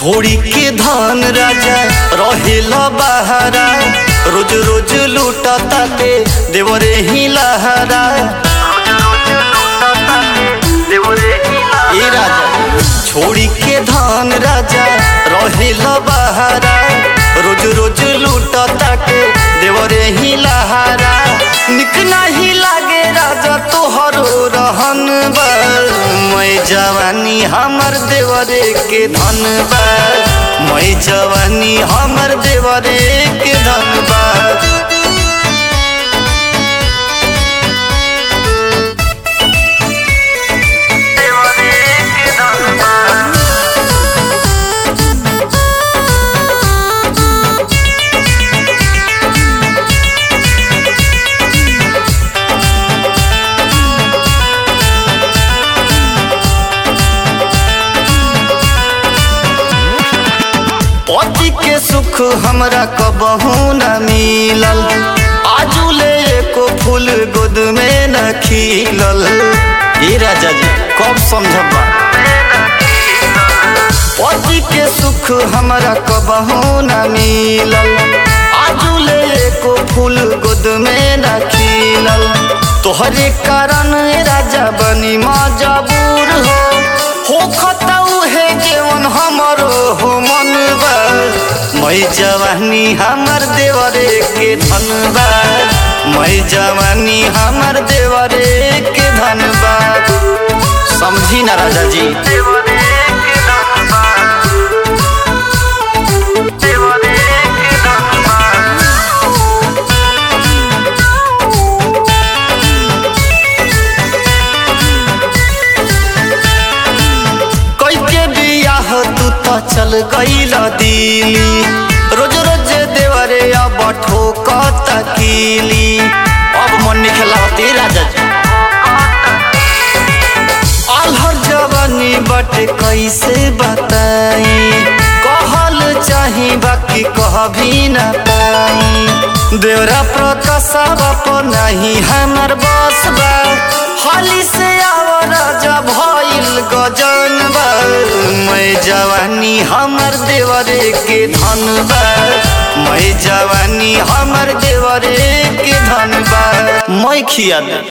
छोड़ी के धन राजा रहेला बहारा रोज रोज लूटा ताते देवरे ही लहरा ए राजा छोड़ी के धन राजा रहेला बहारा रोज रोज लूटा ताके देवरे ही लहरा निक नहीं लागे राजा तोहरो रहन बा मैं जवानी हमर देवरे के धन बा मैं जवानी हमर देवरे के धन बा पति के सुख हमरा कबहू न मिलल आजुले एको फूल गोद में न खिलल ए राजा जी कब समझबा पति के सुख हमरा कबहू न मिलल आजुले एको फूल गोद में न खिलल तोहरे कारण राजा बनी मजबूर हो हो खतौ है केवन हमरो हो मन बा मैं जवानी हमर देवरे के धन बा मैं जवानी हमर देवरे के धन बा समझी ना राजा जी कई के बियाह तू तो चल गईल दिली रोज रोज देवरे अब ठोकत कीली अब मन नहीं खेलावती राजा जी अलहर जवानी बट कैसे बताई कहल चाही बाकी कह भी न पाई देवरा प्रकाशा बाप नहीं हमर बस बा हाली से आव राजा भइल गजन बा मैं जवानी हमर देवरे के धन बा मैं जवानी हमर देवरे के धन बा मैं खिया दे